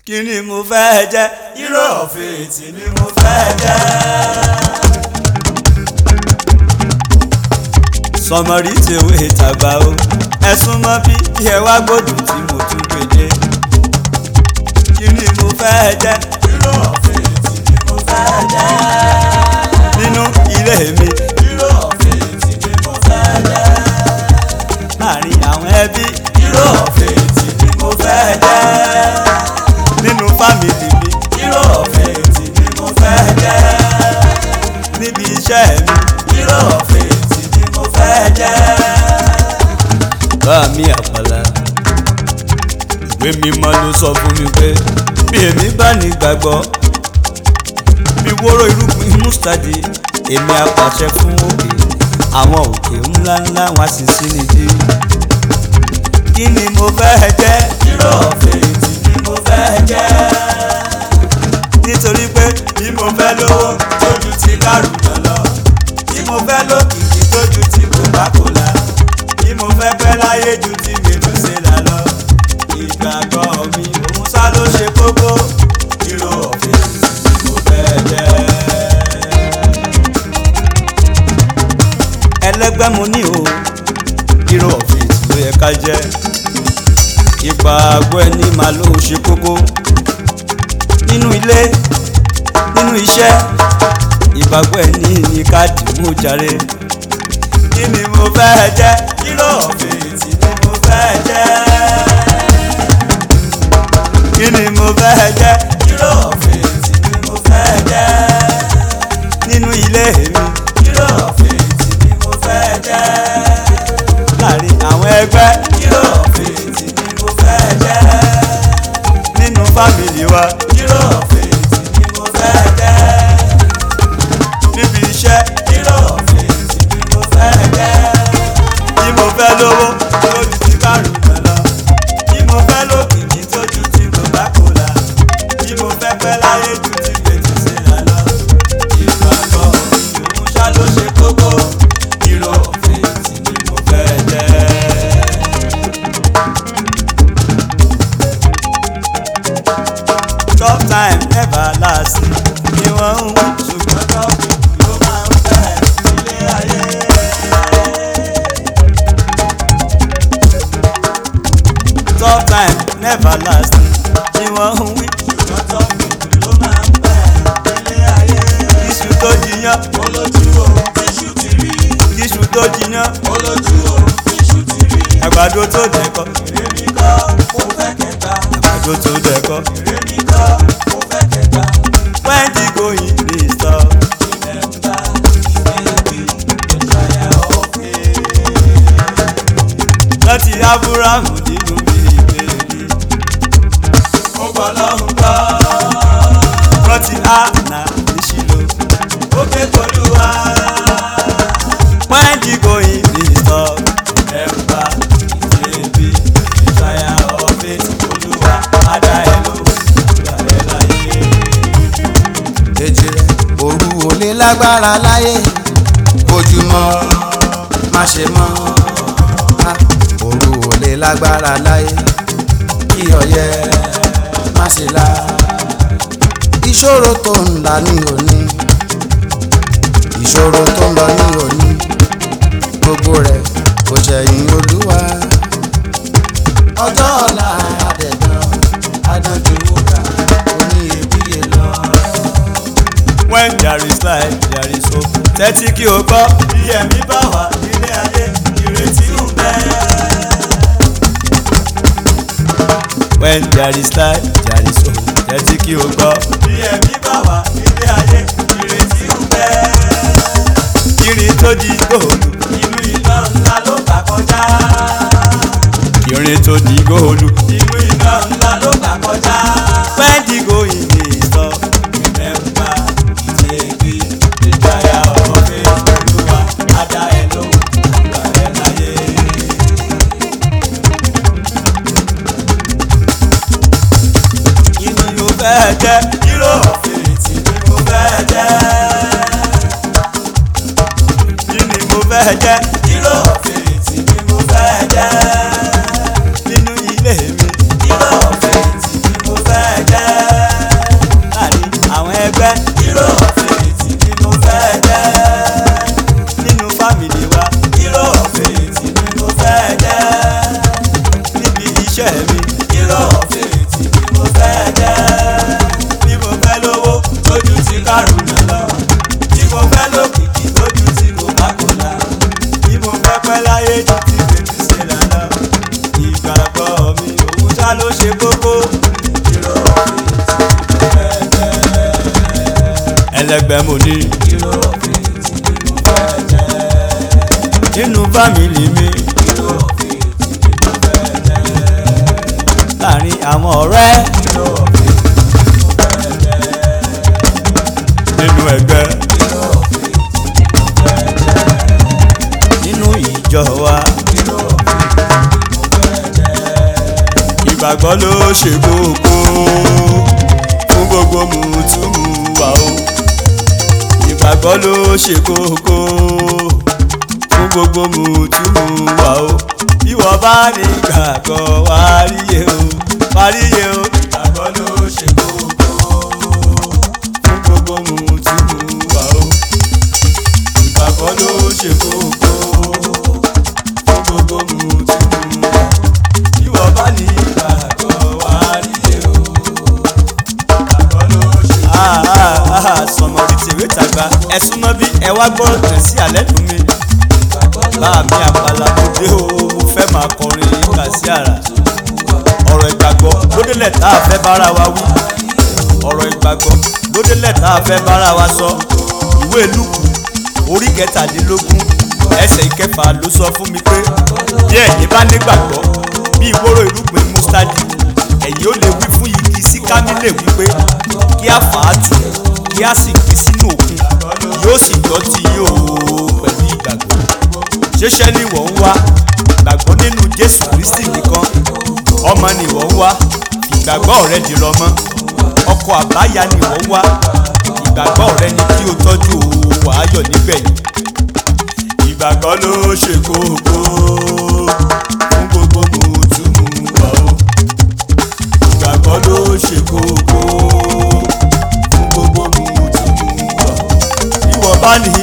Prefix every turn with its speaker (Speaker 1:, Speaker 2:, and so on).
Speaker 1: kí ni mo fẹ́ jẹ́ hero of it ni mo fẹ́ jẹ́. sọmọrí tèwé tàgbà o ẹ̀sùn mọ́ bí kí ẹ wá gbódùn tí mo tún gbèdé. kí ni mo fẹ́ jẹ́ hero of it ni mo fẹ́ jẹ́. nínú ilé mi hero of it ni mo fẹ́ jẹ́. láàrin àwọn ẹbí hero of it ni mo fẹ́ jẹ́. nínú fámìlì mi hero of it ni mo fẹ́ jẹ́. níbi iṣẹ́ mi hero of it ni mo fẹ́ jẹ́. bá mi àpàlà ìwé mímọ́ ló sọ fún mi pé bí èmi bá ní gbàgbọ́ bí wóró irúgbìn mustadi èmi apàṣẹ fún òkè àwọn òkè ńláńlá wọn sì sí nídìí kí ni mo fẹ́ jẹ́ hero of it ni mo fẹ́ jẹ́ nítorí pé bí mo fẹ́ lówó tójú ti kárùnà lọ bí mo fẹ́ lókìkí tójú ti coca-cola bí mo fẹ́ pẹ́ láyé ju ti mèdúsẹ́là lọ ìgbàgbọ́ mi òun sá ló ṣe kókó hero of it ni mo fẹ́ jẹ́. ẹlẹ́gbẹ́ mo ní o hero of it ló yẹ ká jẹ́ ìgbàgbọ́ ẹni máa ló ṣe kókó nínú ilé nínú iṣẹ́ ìgbàgbọ́ ẹni ní káàdì mú jàre kí ni mo fẹ́ jẹ́ hero of it ni mo fẹ́ jẹ́ kí ni mo fẹ́ jẹ́ hero of it ni mo fẹ́ jẹ́ nínú ilé mi hero of it ni mo fẹ́ jẹ́ láàrin àwọn ẹgbẹ́ hero of it ni mo fẹ́ jẹ́ nínú fámìlì wa hero of it ni mo fẹ́ jẹ́ níbi iṣẹ́ hero of it ni mo fẹ́ jẹ́ bí mo fẹ́ lówó lójú ti kárùn-ún lọ bí mo fẹ́ lókìkí tójú ti coca-cola bí mo fẹ́ pẹ́ láyé ju ti gbèjì sílẹ̀ lọ ìgbàgbọ́ òun ṣá ló ṣe kókó hero of it ni mo fẹ́ jẹ́. tough time never last ni wọ́n ń wí ṣùgbọ́n tough people ló máa ń fẹ́ ilé ayé. tough time never last ni wọ́n ń wí ṣùgbọ́n tough people ló máa ń fẹ́ ilé ayé. iṣu tó jiyàn olójú o iṣu ti rí. iṣu tó jiyàn olójú o iṣu ti rí. àgbàdo tó dẹ̀kọ́ èmi kọ́ mo fẹ́ kẹta. àgbàdo tó dẹ̀kọ́ èmi kọ́ mo fẹ́ kẹta. when the going dey stop. remember baby the trial of faith. láti ábúrámù nínú bíbélì. ó gbọ́ lọ́hùn gbọ́. rántí àná níṣìlò. ó ké tolúwa. when the going dey stop. remember baby the trial of faith. olúwa adá ẹ lóhùn ìgbà ẹ láyé.
Speaker 2: èjì rẹ̀ òru ò lè lágbára láyé ojúmọ́ má ṣe mọ́ Ah, òru ò lè lágbára láyé kí ọyẹ́ má ṣe la ìṣòro tó ń là ní òní ìṣòro tó ń lọ ní òní gbogbo rẹ̀ kò ṣẹ̀yìn olúwa ọjọ́ ọ̀la àdẹ̀dàn adánjú wúkà oníyebíye lọ.
Speaker 1: when there is life there is hope. tẹ́tí kí o gbọ́. bí ẹ̀mí bá wà nílé ayé ìrètí ń bẹ. when there is life there is hope. tẹ́tí kí o gbọ́. bí ẹ̀mí bá wà nílé ayé ìrètí ń bẹ. irin tó di góòlù inú iná ńlá ló gbà kọjá. irin tó di góòlù inú iná ńlá ló gbà kọjá. when the going dey stop remember ìtẹ̀gbẹ́ ìjáyà ọ̀fẹ́ olúwa adá ẹ lóhùn ìgbà ẹ láyé. kí ni mo fẹ́ jẹ́ hero of it ni mo fẹ́ jẹ́. kí ni mo fẹ́ jẹ́ hero of it ni mo fẹ́ jẹ́. nínú ilé mi hero of it ni mo fẹ́ jẹ́. ẹlẹgbẹ́ mo ní. nínú fámìlì mi. láàrin àwọn ọ̀rẹ́. nínú ẹgbẹ́. nínú ìjọ wa. ìgbàgbọ́ ló ṣe kókó fún gbogbo mùtúmùwà o. ìgbàgbọ́ ló ṣe kókó fún gbogbo mùtúmùwà o. bí wọ́n bá ní gbàgbọ́ wá ríye o wá ríye o. ìgbàgbọ́ ló ṣe kókó fún gbogbo mùtúmùwà o. ìgbàgbọ́ ló ṣe kókó fún gbogbo mùtúmùwà o. bí wọ́n bá ní gbàgbọ́ wá ríye o. ìgbàgbọ́ ló ṣe kókó. sọmọdé tèwé tàgbà ẹ̀sùn mọ́ bí ẹ wá gbọ́ tẹ̀ sí alẹ́ dùn mí bá mi àpàlà mo dé o mo fẹ́ máa kọrin kà sí àrà ọ̀rọ̀ ìgbàgbọ́ lódélẹ̀ tá a fẹ́ bára wa wí ọ̀rọ̀ ìgbàgbọ́ lódélẹ̀ tá a fẹ́ bára wa sọ ìwé lùkù orí kẹtàdínlógún ẹsẹ̀ ìkẹfà ló sọ fún mi pé bí ẹ̀yin bá nígbàgbọ́ bí ìwóró irúgbìn mustadi ẹ̀yin ó lè wí fún igi síkámílè wípé kí a fà á tù kí a sì gbé sínú òkun yóò sì gbọ́ tí yóò pẹ̀lú ìgbàgbọ́ ṣẹṣẹ ni wọ́n ń wá gbàgbọ́ nínú jésù kristi nìkan ọmọ ni wọ́n ń wá ìgbàgbọ́ rẹ dìrọ̀ mọ́ ọkọ àbáyá ni wọ́n ń wá ìgbàgbọ́ rẹ ni kí o tọ́jú wàáyọ̀ nígbẹ̀yìn ìgbàgbọ́ ló ṣe kókó fún gbogbo mùtúmùwà o ìgbàgbọ́ ló ṣe kókó fún gbogbo mùtúmùwà o bí wọ́n bá ní